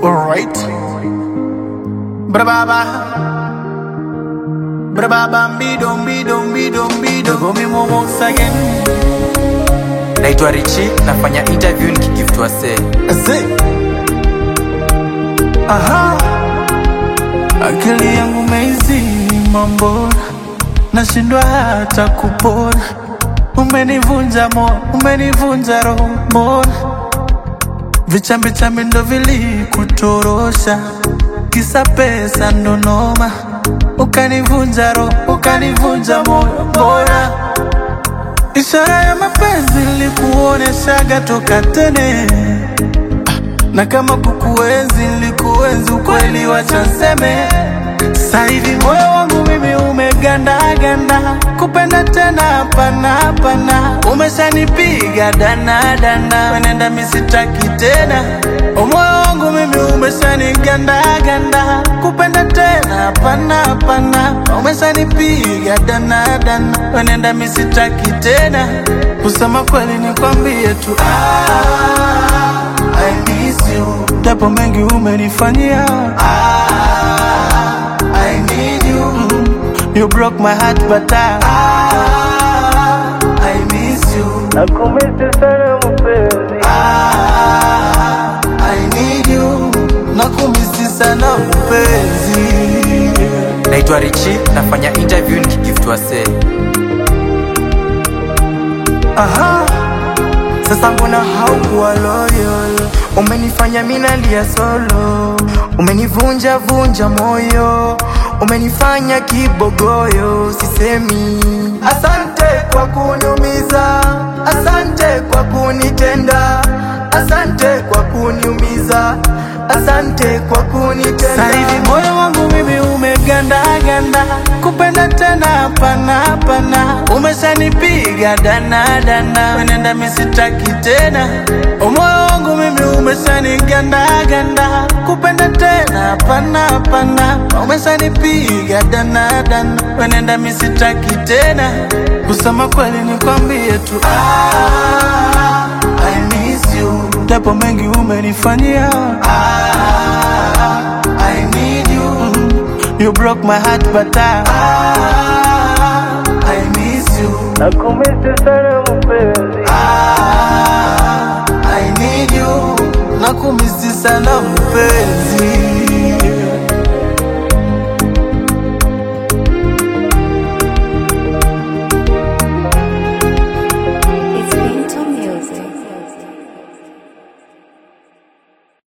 Alright. Brababa. Brababa mbido mbido mbido mbido. Go me more once again. naitwa richi nafanya interview nikigifutwa see Ase. Aha. Akili yangu meizini mambo. Nashindwa hata kupona. Umenivunja moyo, umenivunja roho mbona Vichambi chambi ndo vilikutorosha, kisa pesa ndo noma, ukanivunja roho, ukanivunja moyo. Mbona ishara ya mapenzi nilikuoneshaga toka tene, na kama kukuenzi nilikuenzi ukweli, wacha nseme sasa hivi moyo wangu mimi umegandaganda, kupenda tena hapana hapana, umeshanipiga dana dana, wenenda misitaki tena. Moyo wangu mimi umeshanigandaganda, kupenda tena hapana hapana, umeshanipiga dana dana, wenenda misitaki tena. Kusema kweli nikwambie tu ah, I miss you, japo mengi umenifanyia ah, I need you. Mm, You broke my heart, but I, I miss you. Nakumisi sana mpenzi, Ah, I need you. Nakumisi sana mpenzi. naitwa richi nafanya interview nikigifutwa see Aha. Sasa mbona haukuwa loyal? Umenifanya minalia solo, umenivunja vunja moyo, umenifanya kibogoyo, sisemi asante kwa kuniumiza, asante kwa kunitenda, asante kwa kuniumiza, asante kwa kunitenda. Sasa hivi moyo wangu mimi umegandaganda, kupenda tena hapana hapana, umeshanipiga dana dana, wenenda misitaki tena. Moyo wangu mimi umeshanigandaganda, kupenda tena hapana hapana, umeshanipiga dana dana, wenenda misitaki tena. Kusema kweli nikwambie tu ah, I miss you, japo mengi umenifanyia ah, I need you. Mm, You broke my heart, but I, I miss you. nakumisi sana mpenzi, Ah, I need you. Nakumisi sana mpenzi.